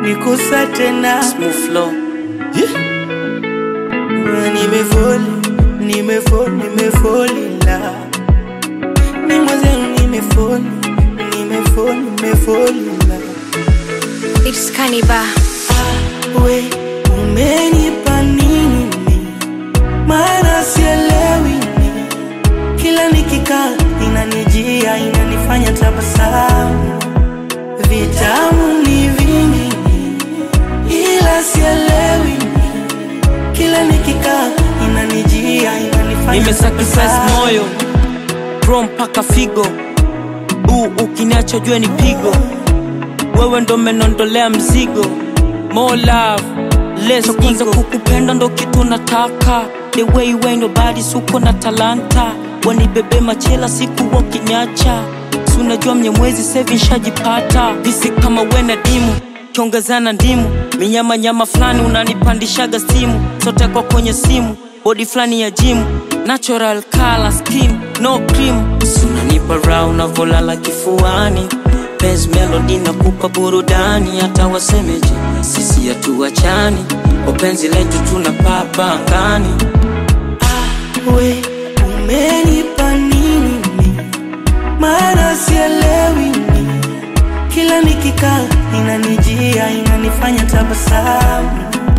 nikusa tena Smooth flow. nimefoli nimefoli nimefoli la ni mwenzenu nimefoli nimefoli nimefoli la It's Kaniba. we umenipa nini mi? maana sielewi mi. kila nikikaa inanijia inanifanya tabasamu vitamu ni vingi mi. ila sielewi mi. kila nikikaa inanijia inanifanya Nimesacrifice tabasamu. moyo bro mpaka figo uu ukiniacha jue ni pigo wewe ndo menondolea mzigo more love less kwanza kukupenda ndo kitu nataka the way you ain't nobody suko na talanta wanibebe machela siku wakiniacha si unajua mnyamwezi sevi nshajipata visi kama wena dimu kiongezana ndimu minyamanyama fulani unanipandishaga stimu sote kwa kwenye simu bodi fulani ya jimu natural color skin no cream sunanipa raha unavolala kifuani Benz melody nakupa burudani hata wasemeje sisi hatuachani wapenzi letu tunapapa angani we umenipa nini mi? maana sielewi mi. kila nikikaa inanijia inanifanya tabasamu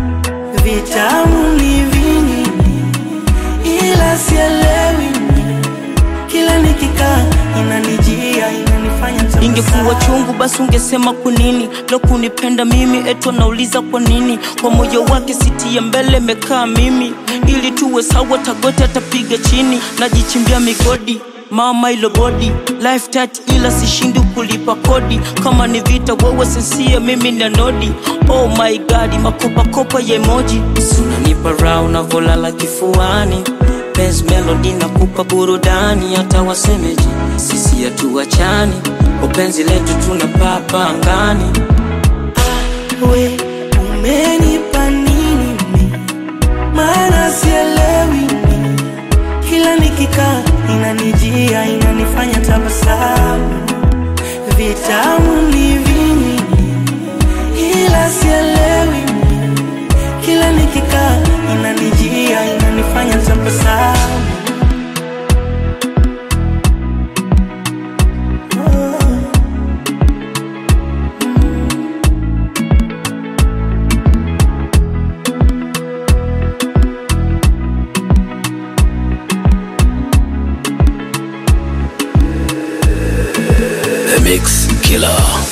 vitamu ni vingi mi. ila sielewi mi. kila nikikaa inanijia inanifanya ingekuwa tabasamu chungu basi ungesema kwa nini lo kunipenda mimi eto nauliza kwa nini kwa moyo wake siti ya mbele mekaa mimi ili tuwe sawa tagote atapiga chini najichimbia migodi mama ilo bodi life tat ila sishindi kulipa kodi kama ni vita wewe sensia mimi na nodi oh my god makopakopa ya emoji sunanipa raha unavolala kifuani Benz melody nakupa burudani hata wasemeje sisi hatuachani upenzi letu tunapapa angani we umenipa nini mi? maana sielewi mi. kila nikikaa inanijia inanifanya tabasamu vitamu ni vingi ila sielewi mi. kila nikikaa inanijia inanifanya tabasamu The Mix Killer.